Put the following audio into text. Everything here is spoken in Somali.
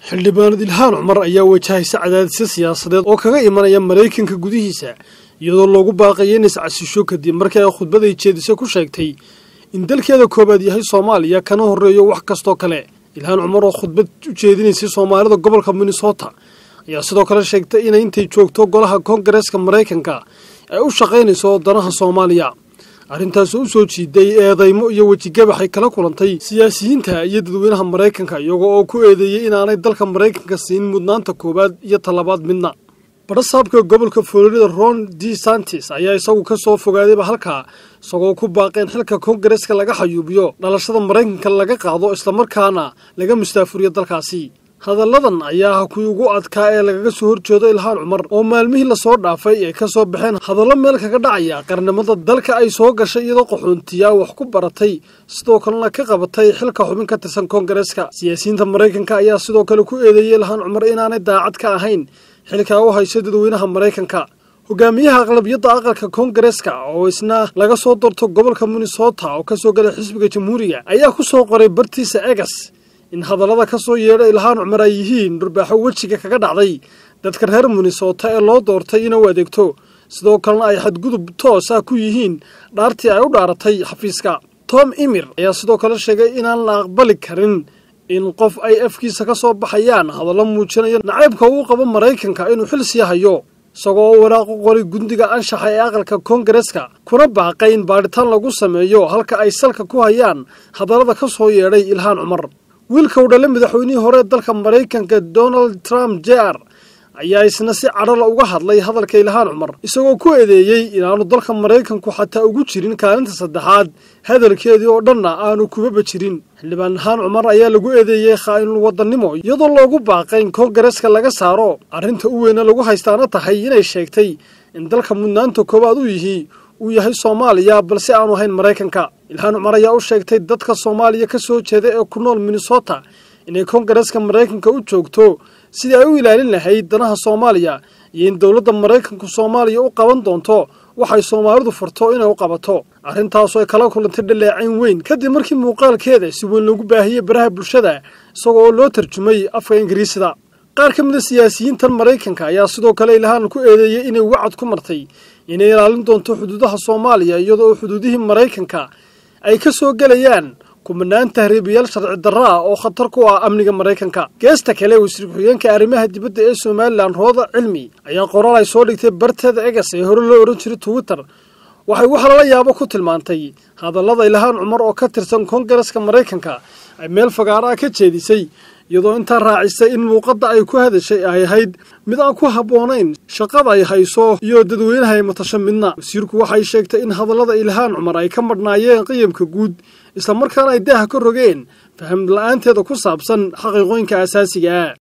xildhibaanad ilhaan cumar ayaa wajahaysa cadaadisyo siyaasadeed oo kaga imanaya maraykanka gudihiisa iyadoo loogu baaqaya in iscasisho kadib markii ay khudbaday jeedise ku sheegtay in dalkeeda koowaad yahay soomaaliya kana horreeyo wax kastoo kale ilhaan cumar oo khudbad u jeedinaysay soomaalida gobolka minnesota ayaa sidoo kale sheegtay inay intay joogto golaha koongareeska maraykanka ay u shaqaynayso danaha soomaaliya arrintaasoo u soo jiiday eedaymo iyo wejigabax ay kala kulantay siyaasiyiinta iyo dadweynaha maraykanka iyagoo oo ku eedeeyey inaanay dalka maraykanka siin mudnaanta koowaad iyo talabaad midna badhasaabka gobolka florida ron d santis ayaa isagu ka soo fogaadayba halkaa isagoo ku baaqeen xilka koongareeska laga xayuubiyo dhalashada maraykanka laga qaado islamarkaana laga mustaafuriyo dalkaasi hadalladan ayaa ah kuwii ugu adkaa ee lagaga soo horjeedo ilhaan cumar oo maalmihii lasoo dhaafay ay ka soo baxeen hadallo meel kaga dhacaya qarnimada dalka ay soo gashay iyadoo qaxoontiyaa wax ku baratay sidoo kalena ka qabatay xilka xubin ka tirsan koongareeska siyaasiyiinta maraykanka ayaa sidoo kale ku eedeeyey ilhaan cumar inaanay daacad ka ahayn xilkaa u hayso dadweynaha maraykanka hogaamiyaha aqlabiyadda aqalka koongareeska oo isna laga soo doorto gobolka minnesota oo kasoo galay xisbiga jamhuuriga ayaa ku soo qoray bartiisa egas in hadallada ka soo yeedha ilhaan cumar ay yihiin dhurbaaxo wejiga kaga dhacday dadka reer minnesota ee loo doortay inuu adeegto sidoo kalena ay xadgudub toos ah ku yihiin dhaartii ay u dhaaratay xafiiska tom imir ayaa sidoo kale sheegay inaan la aqbali karin in qof ay afkiisa ka soo baxayaan hadallo muujinaya nacaybka uu qabo maraykanka inuu xil sii hayo isagoo oo waraaqu qoray gundiga anshaxa ee aqalka koongareeska kuna baaqay in baadhitaan lagu sameeyo halka ay salka ku hayaan hadallada ka soo yeedhay ilhaan cumar wiilka u dhale madaxweynihii hore dalka maraykanka donald trump jr ayaa isna si cadhala uga hadlay hadalka ilhaan cumar isagoo ku eedeeyey inaanu dalka maraykanku xataa ugu jirin kaalinta saddexaad hadalkeedii oo dhanna aanu kubaba jirin xildhibaan ilhaan cumar ayaa lagu eedeeyey khaa'inul wadannimo iyadoo loogu baaqay in koongareeska laga saaro arrinta u weyne lagu haystaana tahay inay sheegtay in dalka mudnaanta koowaad u yihi uu yahay soomaaliya balse aanu ahayn maraykanka ilhaan cumar ayaa u sheegtay dadka soomaaliya ka soo jeeda ee ku nool minnesota inay koongareeska maraykanka u joogto sidii ay u ilaalin lahayd danaha soomaaliya iyo in dowladda maraykanku soomaaliya u qaban doonto waxay soomaalidu farto inay u qabato arrintaasoo ay kala kulantay dhaleecayn weyn kadib markii muuqaalkeeda si weyn loogu baahiyey baraha bulshada isagoo oo loo tarjumay afka ingiriisida qaar ka mida siyaasiyiintan maraykanka ayaa sidoo kale ilhaan ku eedeeyey inay wacad ku martay inay ilaalin doonto xuduudaha soomaaliya iyadoo xuduudihii maraykanka ay ka soo gelayaan kumanaan tahriibayaal sharci darro ah oo khatar ku ah amniga maraykanka geesta kale wasiir ku-xigeenka arrimaha dibadda ee somalilan rooda cilmi ayaa qoraal ay soo dhigtay barteeda egas ee hore loo odhan jiray twitter waxay wax lala yaabo ku tilmaantay hadallada ilhaan cumar oo ka tirsan koongareeska maraykanka ay meel fagaaro ah ka jeedisay iyadoo intaa raacisay in muuqadda ay ku hadashay ay ahayd mid aan ku habboonayn shaqada ay hayso iyo dadweynaha ay matasho midna wasiirku waxay sheegtay in hadallada ilhaan cumar ay ka madhnaayeen qiyamka guud islamarkaana ay daaha ka rogeen faham la-aanteeda ku saabsan xaqiiqooyinka asaasiga ah